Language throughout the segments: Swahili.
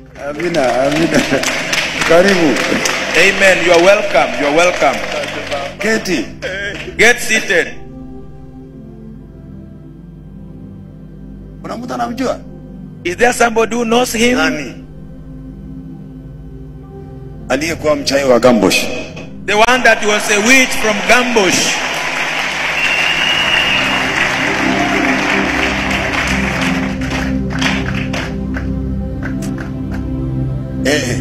Amina, amina. Karibu. Amen. You are welcome. You are welcome. Keti. Get seated. Kuna mtu anamjua? Is there somebody who knows him? Nani? Aliyekuwa mchawi wa Gambosh. The one that was a witch from Gambush. Eh.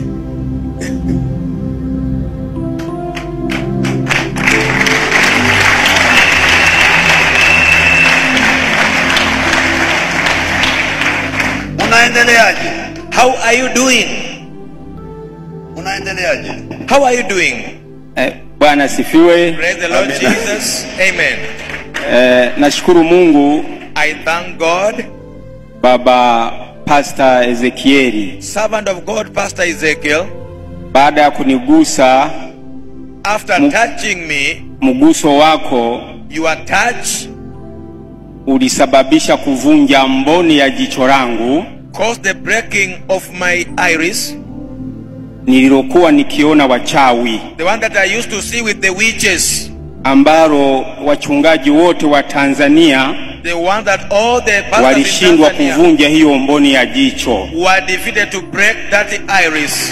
Unaendeleaje? How are you doing? Unaendeleaje? How are you doing? Eh, Bwana asifiwe. Praise the Lord Amen. Jesus. Amen. Eh, nashukuru Mungu I thank God. Baba Pastor Ezekieli Servant of God, Pastor Ezekiel, baada ya kunigusa after Mu- touching me, mguso wako your touch ulisababisha kuvunja mboni ya jicho langu caused the breaking of my iris, nililokuwa nikiona wachawi, the one that I used to see with the witches, ambalo wachungaji wote wa Tanzania the one that all the pastors in walishindwa Tanzania kuvunja hiyo mboni ya jicho. were defeated to break that iris.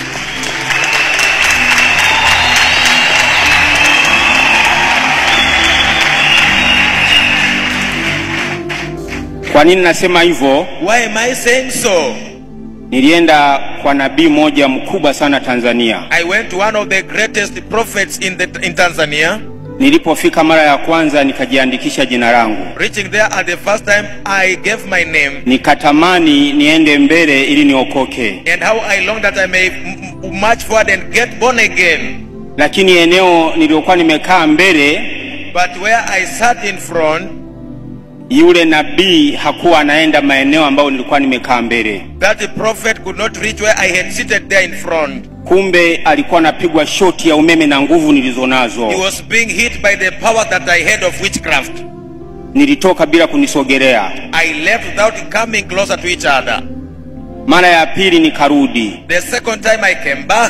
Kwa nini nasema hivyo? Why am I saying so? Nilienda kwa nabii mmoja mkubwa sana Tanzania. I went to one of the greatest prophets in, the, in Tanzania. Nilipofika mara ya kwanza nikajiandikisha jina langu, Reaching there at the first time, I gave my name nikatamani niende mbele ili niokoke, and how I long that I may m- m- march forward and get born again. lakini eneo nililokuwa nimekaa mbele, But where I sat in front, yule nabii hakuwa anaenda maeneo ambayo nilikuwa nimekaa mbele. that prophet could not reach where I had seated there in front. Kumbe alikuwa anapigwa shoti ya umeme na nguvu nilizonazo. He was being hit by the power that I had of witchcraft. Nilitoka bila kunisogelea. I left without coming closer to each other. Mara ya pili nikarudi, The second time I came back,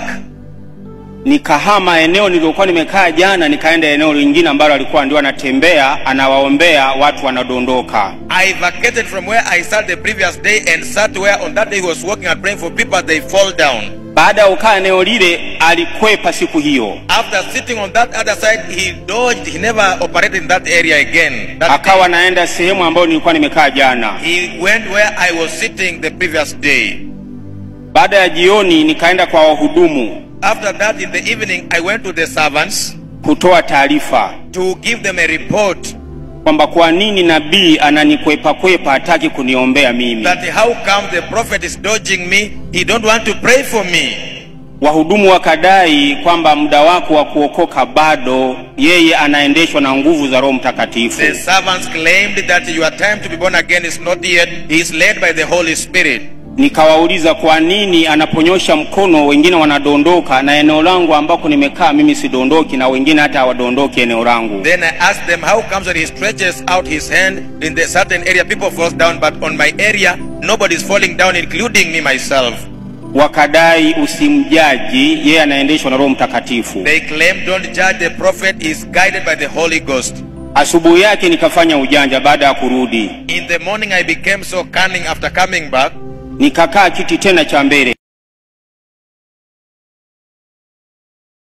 nikahama eneo nililokuwa nimekaa jana, nikaenda eneo lingine ambalo alikuwa ndio anatembea anawaombea watu wanadondoka. I vacated from where I sat the previous day and sat where on that day he was walking and praying for people they fall down. Baada ya kukaa eneo lile, alikwepa siku hiyo, After sitting on that other side, he dodged. He never operated in that area again. That akawa naenda sehemu ambayo nilikuwa nimekaa jana. He went where I was sitting the previous day. Baada ya jioni, nikaenda kwa wahudumu After that, in the evening, I went to the servants kutoa taarifa to give them a report kwamba kwa nini nabii ananikwepa kwepa, hataki kuniombea mimi. that how come the prophet is dodging me. He don't want to pray for me. Wahudumu wakadai kwamba muda wako wa kuokoka bado, yeye anaendeshwa na nguvu za Roho Mtakatifu. The servants claimed that your time to be born again is not yet. He is led by the Holy Spirit. Nikawauliza kwa nini anaponyosha mkono wengine wanadondoka, na eneo langu ambako nimekaa mimi sidondoki, na wengine hata hawadondoki eneo langu. Then I asked them, how comes when he stretches out his hand in the certain area, people falls down, but on my area, nobody is falling down, including me myself. Wakadai usimjaji, yeye anaendeshwa na Roho Mtakatifu. They claim, don't judge the prophet is guided by the Holy Ghost. Asubuhi yake nikafanya ujanja baada ya kurudi, In the morning, I became so cunning after coming back. nikakaa kiti tena cha mbele.